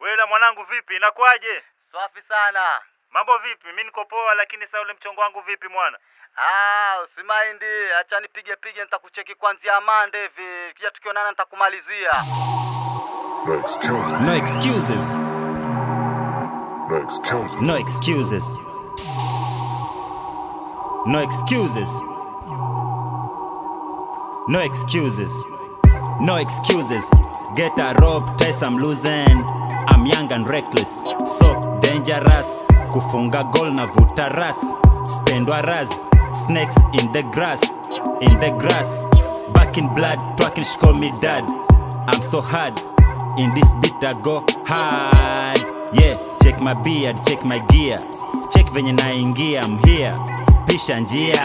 Wela mwanangu, vipi? Inakuwaje? Safi sana. Mambo vipi? Mimi niko poa, lakini sasa ule mchongo wangu vipi mwana? Ah, usimaindi, acha nipige pige, nitakucheki kuanzia Mande hivi. Kija tukionana nitakumalizia. No excuses. No excuses. No excuses. No excuses. No excuses. No excuses. Get a rope, test I'm losing. I'm young and reckless, so dangerous. Kufunga goal na vuta ras. Spendwa ras. Snakes in the grass, in the grass. Back in blood, twerking, she call me dad. I'm so hard. In this beat I go hard. Yeah, check my beard, check my gear. Check venye naingia, I'm here. Pisha njia.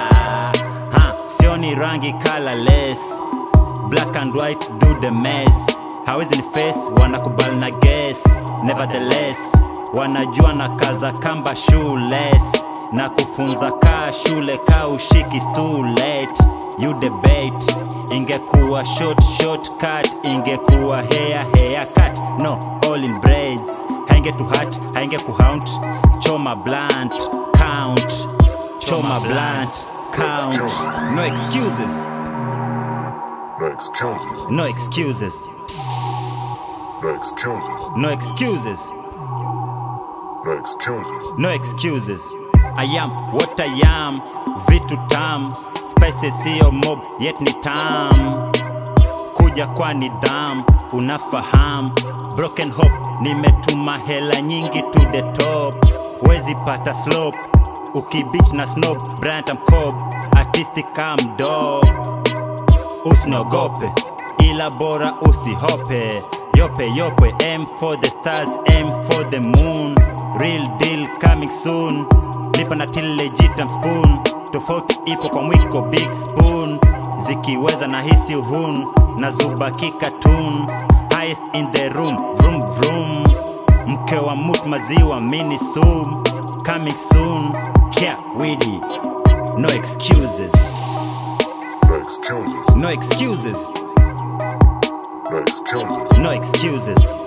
Ha, sioni rangi colorless. Black and white do the mess. Hawezi ni face, wanakubali na guess. Nevertheless, wanajua na kaza kamba shoeless. Na kufunza kaa shule ka ushiki is too late. You debate, ingekuwa short shortcut, ingekuwa hair hair cut. No, all in braids. Hainge to hat, hainge kuhaunt. Choma blunt, count. Choma blunt, count. No excuses. No excuses. No excuses. No excuses. No excuses. No excuses. No excuses. I am what I am. Vitu tam. Spices sio mob yet ni tam. Kuja kwa nidham, unafahamu. Broken hope, nimetuma hela nyingi to the top. Wezi pata slope. Ukibich na snob, Bryant I'm cob. Artistic I'm dope. usiniogope ila bora usihope yope yope aim for the stars aim for the moon real deal coming soon lipa na till legit I'm spoon tofauti ipo kwa mwiko big spoon zikiweza na hisi uhun na zubaki cartoon highest in the room vroom vroom mke wa mut maziwa mini soon coming soon yeah widi no excuses No excuses. no excuses No excuses. no excuses